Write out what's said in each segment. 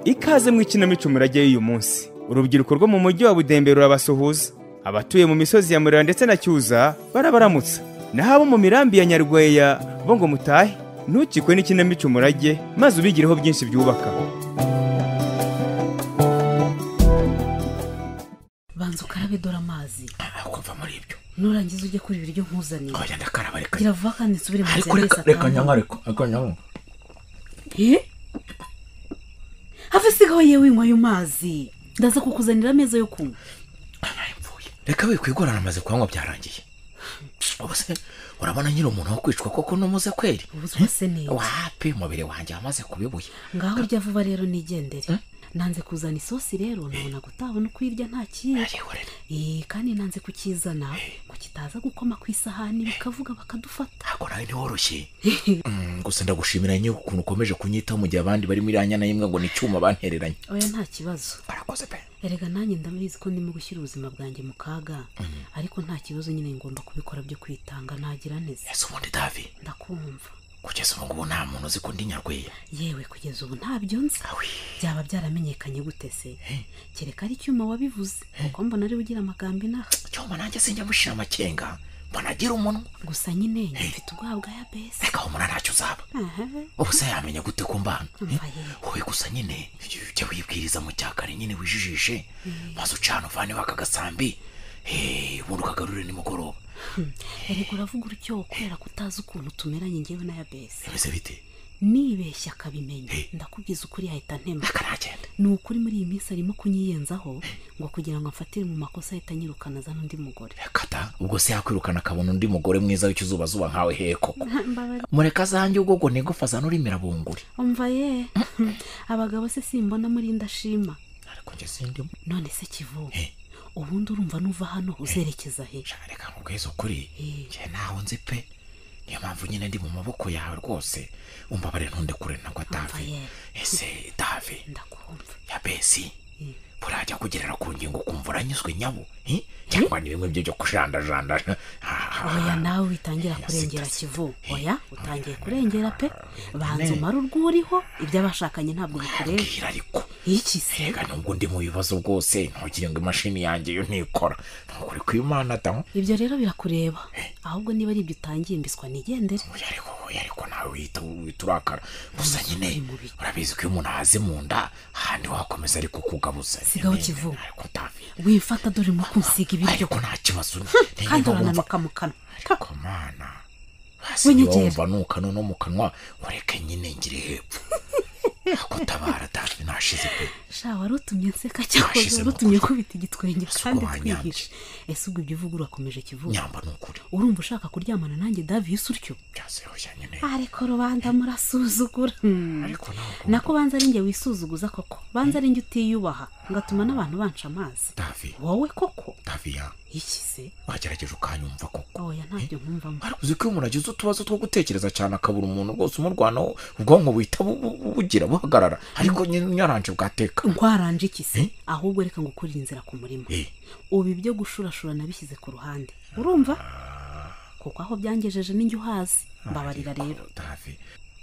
ikaze mu ikinamico umurage y'uyu munsi urubyiruko rwo mu mujyi wa budembe rurabasuhuza abatuye mu misozi ya murira ndetse na cyuza barabaramutsa naho abo mu mirambi ya nyarweya bo ngo mutahe ntukikwe n'ikinamico umurage maze ubigireho byinshi byubaka banza ukarabe dore amazi kuva muri ibyo nurangiza ujye kuri ibiryo nkuzanire oya ndakaraba reka gira vuba kandi nsubire mu ariko nzira reka yose reka atambuka. nyanywa ariko ariko nyanywa Eh? ave sigaho yewe inywa ayo mazi ndaza kukuzanira ameza yo kunywa narapfuye reka we kwigora namaze kunywa byarangiye ubuse urabona nyiri umuntu wo kwicwa koko numuze kweri ubu twase neza wapi umubiri wanjye wamaze kubibuye ngaho urya vuba rero nigendere nanze kuzana isosi rero nabona gutabona uko irya nta kindi Ariho rero Eh, kandi nanze kukizana ngo kitaza gukoma ku isahani bikavuga bakadufata ntabwo nawe ntiworoshye Mm, gusa ndagushimira nyine ukuntu ukomeje kunyitaho mu gihe abandi bari muri ya nyana y'imwe ngo ni icyuma bantereranye oya nta kibazo barakoze pe erega nanjye ndabizi ko ndimo gushyira ubuzima bwanjye mu kaga ariko nta kibazo nyine ngomba kubikora byo kwitanga ntagira neza ese ubundi davi ndakumva kugeza ubu ngubu nta muntu uzi ko ndi nyarweya yewe kugeza ubu ntabyo nzi awe byaba byaramenyekanye gute se kereka ari icyuma wabivuze kuko mbona ariwe ugira amagambo inaha cyuma nanjye sinjya mushira amakenga mbona agira umunwa gusa nyine mfite ubwoba bwa yabesi reka humura ntacyo uzaba ubuse yamenya gute ko mbana Umva yewe. wowe gusa nyine ujya wibwiriza mu cya kare nyine wijijishe maze ucana uvaneho aka gasambi Eh, ubundi ukagarure nimugoroba erega uravuga urutyo kubera ko utazi ukuntu tumeranye ngewe na yabesi bimeze bite nibeshya akabimenya ndakubwiza ukuri yahita ntema reka nagenda ni ukuri muri iyi minsi arimo kunyiyenzaho ngo kugira ngo amfatire mu makosa ahita anyirukana azana undi mugore reka ta ubwo se yakwirukana akabona undi mugore mwiza w'ikizubazuba nkawe hehe koko Mbabarira. mureka zanjye ubwo ngo nigufa zanurimira bunguri umva ye abagabo se simbona muri ndashima ariko njye sindimo none se kivuga Eh. ubundi urumva nuva hano uzerekeza he shaka reka nkubwize ukuri Eh. njye ntaho nzi pe niyo mpamvu nyine ndi mu maboko yawe rwose umbabare ntundekure ntabwo atavi Raphael. ese davi ndakumva ya besi burajya kugerera ku ngingo ukumva uranyuzwe nyabo eh? cyangwa ni bimwe byo byo kujandajanda oya nawe witangira kurengera kivu oya utangiye kurengera pe banza umara urwo uriho iby'abashakanye ntabwo bikureba bwira ariko iki se rega nubwo ndi mu bibazo bwose ntugire ngo imashini yanjye yo ntikora ntukuri ku imana da ibyo rero birakureba ahubwo niba ari ibyo utangiye mbiswa nigendere oya ariko oya ariko nawe wihita wihita urakara gusa nyine mu biki? urabizi ko iyo umuntu ahaze mu nda ahandi wakomeza ariko kugabuza Sigaho Nyine, Kivu. ariko davi wifata dore mu kunsiga ibiryo ariko nta kibazo kandi urananuka mu kanwa Ta, ariko mana Winyegera. wumva nuka no mu kanwa ureke nyine ngire hepfo ako tabara dafi nashize pe sha wari utumye nseka cyangwa Nashize wari utumye makuru. nkubita igitwenge Ese kandi ubwo wanyambye? twihishe ese ubwo ibyo uvuga urakomeje kivuga nyamba ni ukuri urumva ushaka kuryamana nanjye davisi utyo byasehoshya nyine ariko rubanda murasuzugura Hmm. ariko ntabwo nako banza ari njye wisuzuguza koko banza ari njye utiyubaha ngatuma n'abantu banca amazi dafi wowe koko dafi ya iki se wagerageje ukanyumva koko oya ntabyo nkumvamo ariko uzi ko iyo umuntu agize utubazo two gutekereza cyane akabura umuntu rwose umurwanaho ubwonko buhita bu- bu- bu- bugira buhagarara ariko nyine nyaranje bwateka nkwaranje iki se Eh? ahubwo reka ngukurire inzira ku murima Eh. ubu ibyo gushurashura nabishyize ku ruhande urumva kuko aho byangejeje n'injye uhazi mbabarira rero dafi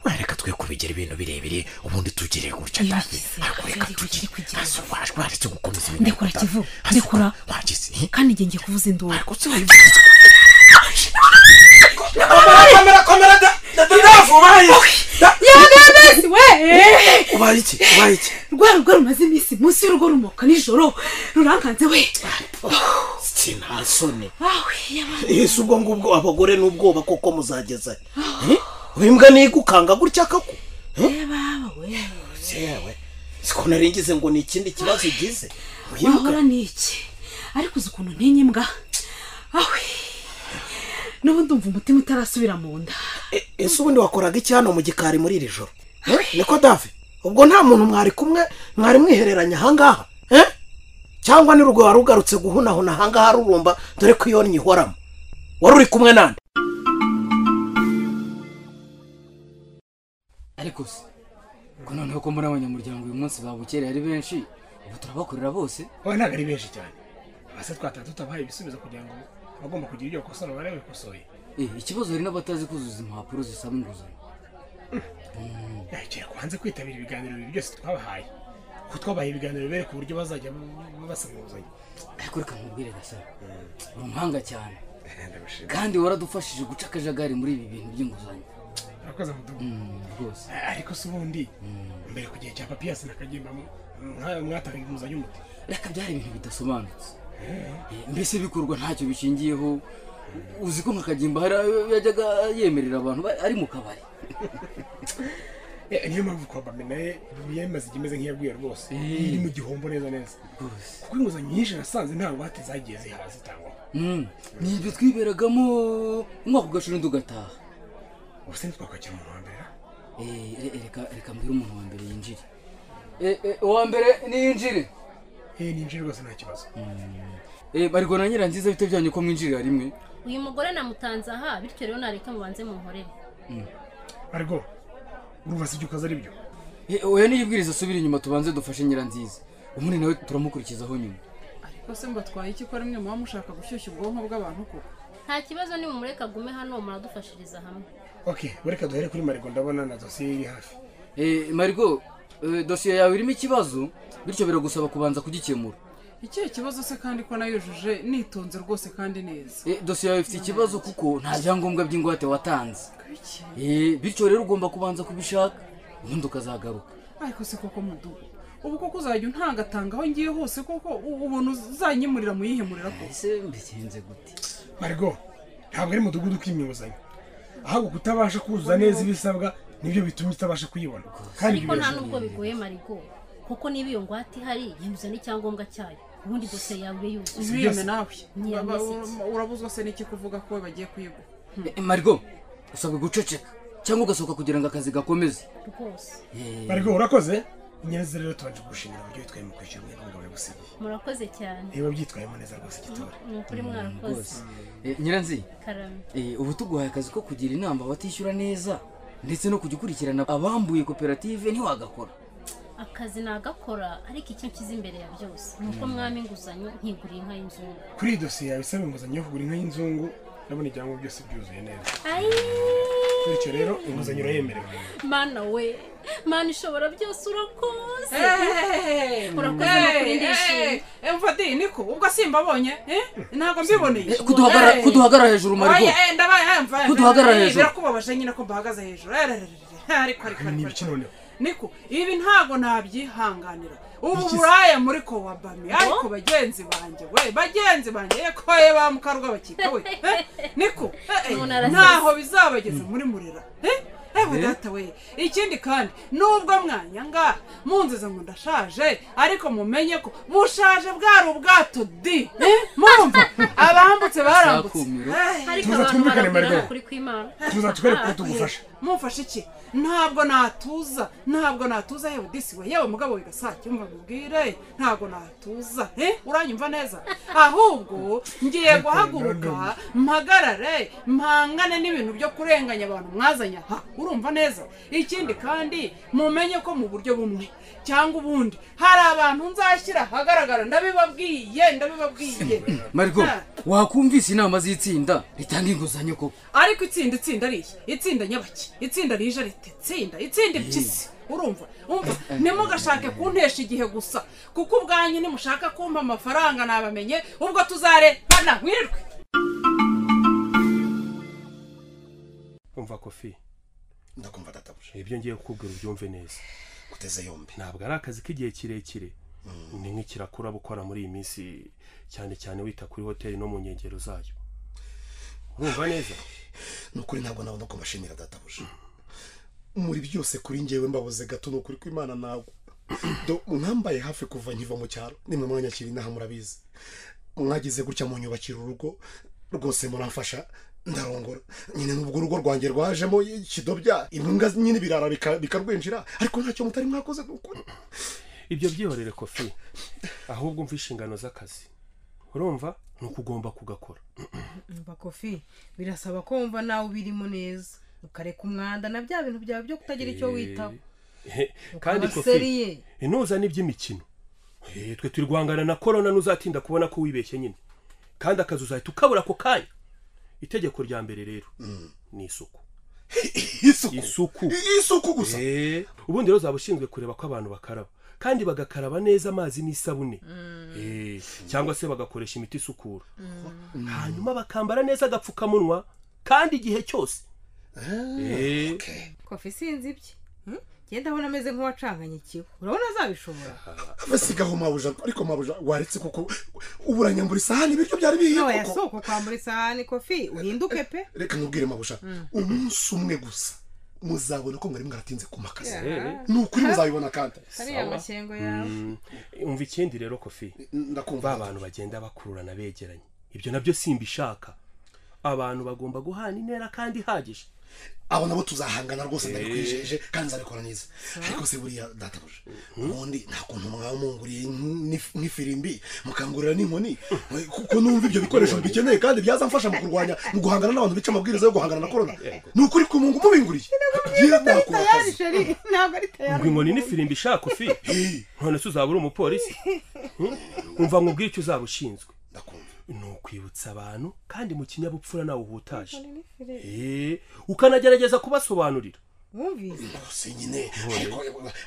wereka twe kubigira ibintu birebire ubundi tugire gutya Iyo dafi ugize, ariko reka ugiye tugire kugira ntase waje waretse gukomeza Ndekura Kivu, ndekura. wagize kandi igihe ngiye kuvuza induru ariko se wivuze yagabesi we ubaye iki ubaye iki rwa rugo rumaze iminsi munsi y'urugo rumoka nijoro rurankanze we sinasoni awe yaba ese ubwo ngubwo abagore n'ubwoba koko muzageza he imbwa ntigukanga gutya kako yaba we yewe siko naringize ngo ni ikindi kibazo ugize wahora ni iki ariko uzi ukuntu ntinya imbwa awe n'ubu ndumva umutima utarasubira mu nda E- ese ubundi wakoraga iki hano mu gikari muri iri joro Eh, niko dave ubwo nta muntu mwari kumwe mwari mwihereranye ahangaha Eh? cyangwa ni rwo wari ugarutse guhunahuna ahangaha rurumba dore ko iyo nyihoramo wari uri kumwe nande ariko se ko noneho ko muri abanyamuryango uyu munsi babukereye ari benshi ubu turabakorera bose wowe ntabwo ari benshi cyane basa twataha tutabaha ibisubizo kugira ngo abagomba kugira ibyo bakosora bare babikosoye Eh, ikibazo hari n'abatazi kuzuza impapuro zisaba inguzanyo yakira kwanze kwitabira ibiganiro bibiri byose twabahaye kuko twabaye ibiganiro bereka uburyo bazajya ba- basuhuzanya ariko reka nkubwire gasore uri umuhanga cyane ndabashima kandi waradufashije guca akajagari muri ibi bintu by'inguzanyo urakoze mudugudu Mm, rwose ariko se ubundi mbere ku gihe cya papiyasi na kagimba mwatanga inguzanyo umuti reka byari ibintu bidasobanutse Eh, mbese bikorwa ntacyo bishingiyeho uzi ko nka kagimba hari ayo yajyaga yemerera abantu ba- ari mu kabari Eh, niyo mpamvu kwabame naye yamaze igihe imeze nk'iyabwiye rwose iri mu gihombo neza neza rwose kuko inguzanyo nyinshi nasanze nta ngwate zagiye zihawe zitangwa Mm, ni ibyo twiberagamo umwaka ugashira undi ugataha ubuse ntitwakwagira umuntu wa mbere Eh, re- reka reka mbwire umuntu wa mbere yinjire Eh, eh, uwa mbere niyinjire eh ninjye rwose nta kibazo Eh, barigwa na nyiranziza bite byanyu ko mwinjirira rimwe uyu mugore namutanze aha bityo rero nareka mubanze munkorere ariko urubaza ibyo ukoze ari byo Eh, oya niyibwiriza asubire inyuma tubanze dufashe nyiranziza ubundi nawe turamukurikizaho nyuma ariko se mbatwaye iki ko rimwe muba mushaka gushyushya ubwonko bw'abantu koko nta kibazo ni mumureka agume hano muradufashiriza hamwe okay bareka duhere kuri marigo ndabona na dosiye iri hafi Eh, marigo eh, dosiye yawe irimo ikibazo bityo biragusaba kubanza kugikemura ikihe kibazo se kandi ko nayujuje nitonze rwose kandi neza Eh, dosiye yawe ifite ikibazo kuko nta byangombwa by'ingwate watanze iki Eh, bityo rero ugomba kubanza kubishaka ubundi ukazagaruka ariko se koko mudugu ubu koko uzajya untanga aho ngiye hose koko u- ubuntu uzanyimurira muyihemurira kose ese mbigenze gute marigo ntabwo ari umudugudu kw'imyuzanyo ahubwo kutabasha kuzuza neza ibisabwa nibyo bituma utabasha kuyibona kandi ibyo ariko nta birashoboka. nubwo bigoye marigo kuko niba iyo ngwate ihari yemeza n'icyangombwa cyayo ubundi dosiye yawe ibe yuzuye ntiyeme nawe Ntiyeme Ba- ba- se iki? urabuzwa se n'iki kuvuga ko we bagiye kuyigura Eh, marigo usabwe guceceka cyangwa ugasohoka kugira ngo akazi gakomeze rwose Eh, marigo urakoze inyanza rero tubanje gushimira uburyo witwaye mu kwishyura umwenda w'umugabo yagusigiye murakoze cyane niba byitwayemo neza rwose gitore ni ukuri mwarakoze rwose Eh, nyiranziza karame Eh, ubu tuguhaye akazi ko kugira inama abatishyura neza ndetse no kujya ukurikirana abambuye koperative ntiwagakora akazi nagakora ariko icyo nshyize imbere ya byose ni uko mwami inguzanyo nkiguriye inka y'inzungu kuri iyi dosiye yawe isaba inguzanyo yo kugura inka y'inzungu ndabona ibyangombwa byose byuzuye neza ayi bityo rero inguzanyo urayemerewe mana we mana ishobora byose urakoze urakoze no kuri ndishimye emvadi niko ubwo simbabonye eh? ntabwo mbiboneye Eh, kuduhagara- Eh. kuduhagara hejuru marigo Oya, eh, ndabaye eh, mva- Kuduhagarara eh, hejuru. birakubabaje nyine ko mbahagaze hejuru Eh, re- re- re- re. ariko ariko ni ariko, ibiki ariko. noneho niko ibi ntabwo nabyihanganira ubu buraya muri ko wabami ariko bagenzi banjye we bagenzi banjye yekoye ba mukarwa bakita we eh, niko eh, eh, Umuntu arasaze. ntaho bizabageza muri murera eh, eh, we data we ikindi kandi nubwo mwanya ngaha munziza ngo ndashaje ariko mumenye ko bushaje bwari ubwato di eh, murumva abambutse barambutse Sakumiro. Eh, ariko Tuza abantu twumvikane, barabwirana Marigo. kuri kw'imana tuza tukwereka ko tugufasha mufashe iki ntabwo natuza ntabwo natuza yewe disi we yewe mugabo wigasake umva mubwire ntabwo natuza eh uranyumva neza ahubwo ngiye guhaguruka mpagarare mpangane n'ibintu byo kurenganya abantu mwazanye aha urumva neza ikindi kandi mumenye ko mu buryo bumwe cyangwa ubundi hari abantu nzashyira ahagaragara ndabibabwiye ndabibabwiye marigo Ah. wakumvise inama z'itsinda ritanga inguzanyo koko ariko itsinda itsinda ari iki itsinda nyabaki itsinda rije rite itsinda itsinda impyisi urumva umva ntimugashake kuntesha igihe gusa kuko ubwanyu nimushaka kumpa amafaranga nabamenye ubwo tuzarebana wirirwe umva kofi ndakumva databuje ibyo ngiye kukubwira ubyumve neza guteze yombi ntabwo ari akazi k'igihe kirekire ni nk'ikirakura gukora muri iyi minsi cyane cyane wita kuri hoteli no mu nkengero zayo urumva neza ni ukuri ntabwo nabona ko mbashimira databuje muri byose kuri ngewe mbabuze gato ni ukuri kw'imana ntabwo Do, mwambaye hafi kuva nkiva mu cyaro nimwe mwanyakira inaha murabizi mwagize gutya munyubakira urugo rwose muramfasha ndarongora nyine n'ubwo urugo rwanjye rwajemo ikidobya imbwa nyine birara bika- bikarwinjira ariko ntacyo mutari mwakoze ni ukuri ibyo byihorere kofi ahubwo umva inshingano z'akazi urumva ni uko ugomba kugakora umva kofi birasaba ko wumva nawe ubirimo neza ukareka umwanda na bya bintu byawe byo kutagira icyo witaho Eh, kandi Ukaba seriye. kofi ntuza n'iby'imikino Eh, twe turi guhangana na korona ntuzatinda kubona ko wibeshye nyine kandi akazi uzahita ukabura ako kanya itegeko rya mbere rero ni isuku isuku isuku isuku gusa Eh, ubundi rero uzaba ushinzwe kureba ko abantu bakaraba kandi bagakaraba neza amazi n'isabune Eh, cyangwa se bagakoresha imiti isukura hanyuma bakambara neza agapfukamunwa kandi igihe cyose Eh, kofi sinzi ibye Hmm? genda abona ameze nk'uwacanganye ikiwe urabona azabishobora basigaho mabuja ariko mabuja waretse kuko uburanyambura isahani ibiryo byari bihiye Ntawe koko yasohoka kwambura isahani kofi uhinduke pe reka nkubwire mabusha Mm. umunsi umwe gusa muzabona ko mwari mwaratinze ku makazi Yeah. ni ukuri muzabibona kandi Kariya amakengo yawe. Mm, umva ikindi rero kofi ba bantu bagenda bakururana begeranye ibyo nabyo simbishaka abantu bagomba guhana intera kandi ihagije abo nabo tuzahangana rwose Eh. ndabikwijeje kandi nzabikora neza ariko se buriya databuje ubundi nta kuntu mwaba munguriye nk'if- nk'ifirimbi mukangurira n'inkoni kuko numva ibyo bikoresho mbikeneye kandi byazamfasha mu kurwanya mu guhangana n'abantu bica amabwiriza yo guhangana na korona ni ukuri ku mungu mubinguriye tayari sheri ntabwo ari ngo tayari inkoni n'ifirimbi ishaka ufi none se uzaba uri umupolisi Hmm? umva nkubwire icyo uzaba ushinzwe ni ukwibutsa abantu kandi mu kinyabupfura nawe uhutaje Eh, ukanagerageza kubasobanurira wumvise se nyine ariko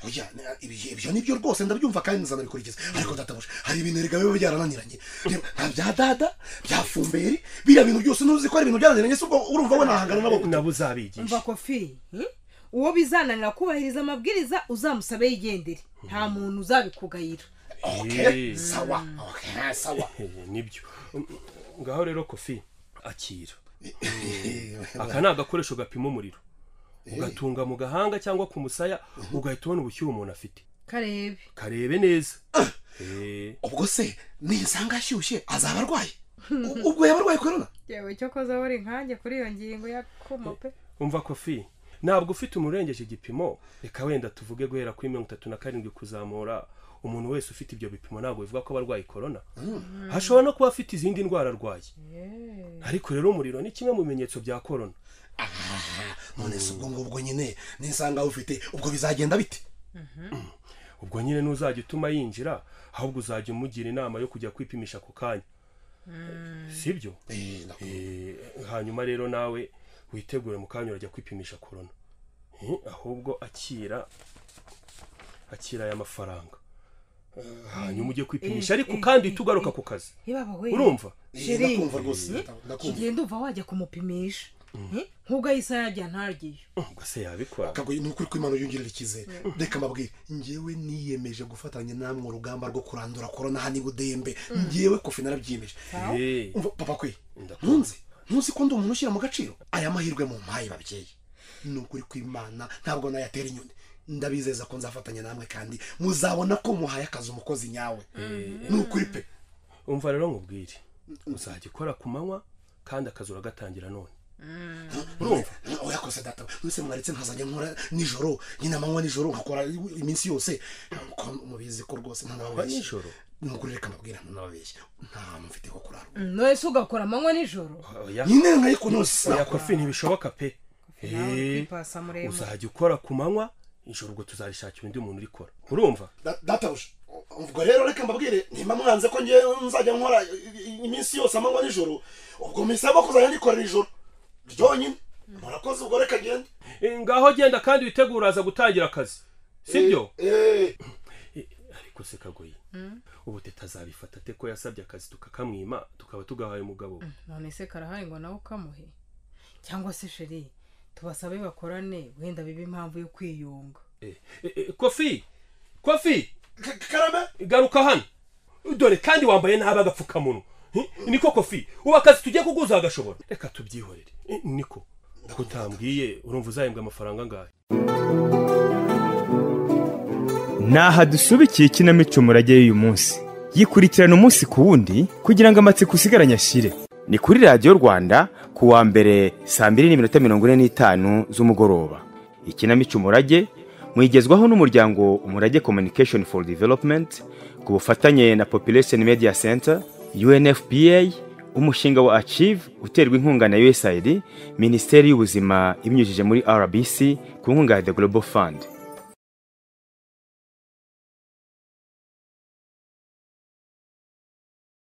oya ibyo ibyo nibyo rwose ndabyumva kandi nzanabikurikiza ariko databuje hari ibintu erega biba byarananiranye Reba, nka bya dada bya fumberi biriya bintu byose ntuzi ko ari ibintu byarananiranye se ubwo urumva we nahangana nabo gute nabo uzabigisha umva kofi hmm? uwo bizananira kubahiriza amabwiriza uzamusabe yigendere nta muntu uzabikugayira Eh. sawa okay, sawa nibyo Mm, ngaho rero kofi akira aka ni agakoresho gapima umuriro ugatunga mu gahanga cyangwa ku musaya ugahita ubona ubushyuhe umuntu afite karebe karebe neza ubwo se nisanga ashyushye azaba arwaye ubwo yaba arwaye korona yewe cyo koza uri nkanjye kuri iyo ngingo yakuma pe umva kofi ntabwo ufite umurengeje igipimo reka wenda tuvuge guhera kuri mirongo itatu na karindwi kuzamura umuntu wese ufite ibyo bipimo ntabwo bivuga ko aba arwaye korona hashobora no kuba afite izindi ndwara arwaye ariko rero umuriro ni kimwe mu bimenyetso bya korona none se ubwo ngubwo nyine nisanga ufite ubwo bizagenda bite ubwo nyine ntuzajya utuma yinjira ahubwo uzajya umugira inama yo kujya kwipimisha ako kanya si byo Eh, hanyuma rero nawe witegure mu kanya urajya kwipimisha korona Eh, ahubwo akira akira aya mafaranga Eh, hanyuma ujye kwipimisha Eh, ariko eh, kandi eh, uhite ugaruka eh. ku kazi ibaba we urumva sheri kigenda uva wajya kumupimisha Hmm? nk'ubwo isaha yajya ntaryiyo se yabikora akagoye ni ukuri ko imana yongerera icyizere reka mbabwire ngewe niyemeje gufatanya namwe urugamba rwo kurandura korona hano ibudembe ngewe kofi narabyiyemeje Eh. Umva, papa kwe ntunze ntuzi ko ndi umuntu ushyira mu gaciro aya mahirwe mu mpaye babyeyi ni ukuri ko imana ntabwo nayatera inyoni ndabizeza ko nzafatanya namwe kandi muzabona ko muhaye akazi umukozi nyawe ni ukuri pe umva rero nkubwire uzajya ukora ku manywa kandi akazi uragatangira none urumva oya kose data mwese mwaretse nkazajya nkora nijoro nyine amanywa nijoro nkakora iminsi yose ko mubizi ko rwose ntanababeshye nijoro ni ukuri reka mbabwira ntanababeshye nta hantu mfite ho kurara none se ugakora amanywa nijoro nyine nkayikunoza oya kofi ntibishoboka pe nawe Eh, ukipasa muremure. uzajya ukora ku manywa ijoro ubwo tuzarishakira undi muntu urikora urumva Da- databuje ubwo rero reka mbabwire nimba mwanze ko ngewe nzajya nkora i- i- iminsi yose amanywa nijoro ubwo misaba kuzajya ndikora nijoro ryonyine murakoze ubwo reka ngende Eh, ngaho genda kandi witegura aza gutangira akazi sibyo Eh, ariko se kagoye ubu tutazabifata ate ko yasabye akazi tukakamwima tukaba tugahaye umugabo we? none se karahari ngo nawe ukamuhe cyangwa se sheri tubasabe bakorane wenda bibe impamvu yo kwiyunga Eh, eh, eh, kofi kofi karame garuka hano dore kandi wambaye nabi agapfukamunwa Eh, niko kofi ubu akazi tugiye kuguza agashobora reka tubyihorere Eh, niko ko utambwiye urumva uzahembwa amafaranga angahe ni aha dusubikiye ikinamico murage y'uyu munsi yikurikirana umunsi ku wundi kugira ngo amatsiko usigaranye ashire ni kuri radiyo rwanda ku wa mbere saa mbiri n'iminota mirongo ine n'itanu z'umugoroba ikinamico umurage mwigezwaho n'umuryango umurage communication for development ku bufatanye na population media center unfpa umushinga wa achieve uterwa inkunga na usaid minisiteri y'ubuzima ibinyujije muri rbc ku nkunga ya the global fund